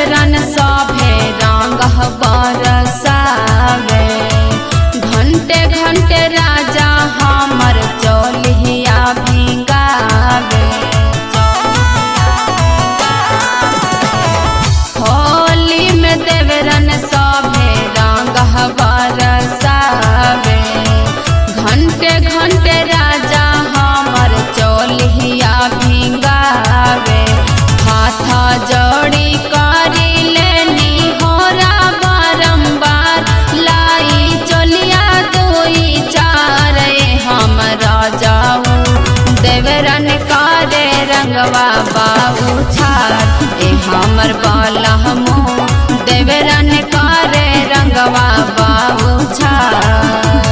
देवरन सभे रंग बरसावे घंटे घंटे राजा हमर चोलिया भिंगावे होली में देवरन सभे रंग बरसावे घंटे घंटे राजा हमर चोलिया भिंगावे हाथ जोड़ी करी लेनी होरा बारंबार लाई चोलिया दुई चार हम राजाऊ देवरन करे रंगवा बाबू छार ए हमर बाला हमो देवरन करे रंगवा बाबू छार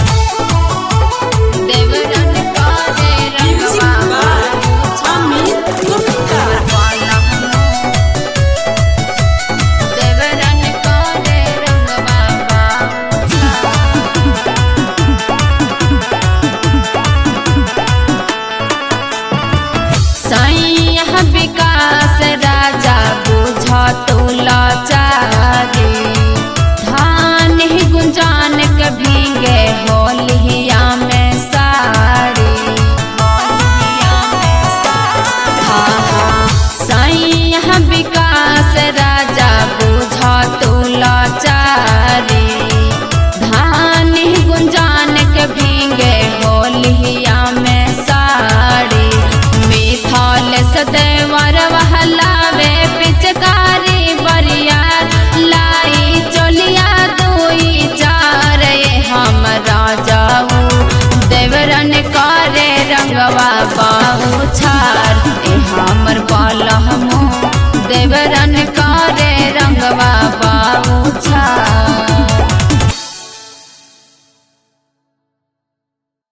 देवरन करे रंगवा बाबू छार बाला हमो देवरन करे रंगवा बाबू छार सैया विकास राजा बुझ तुला चा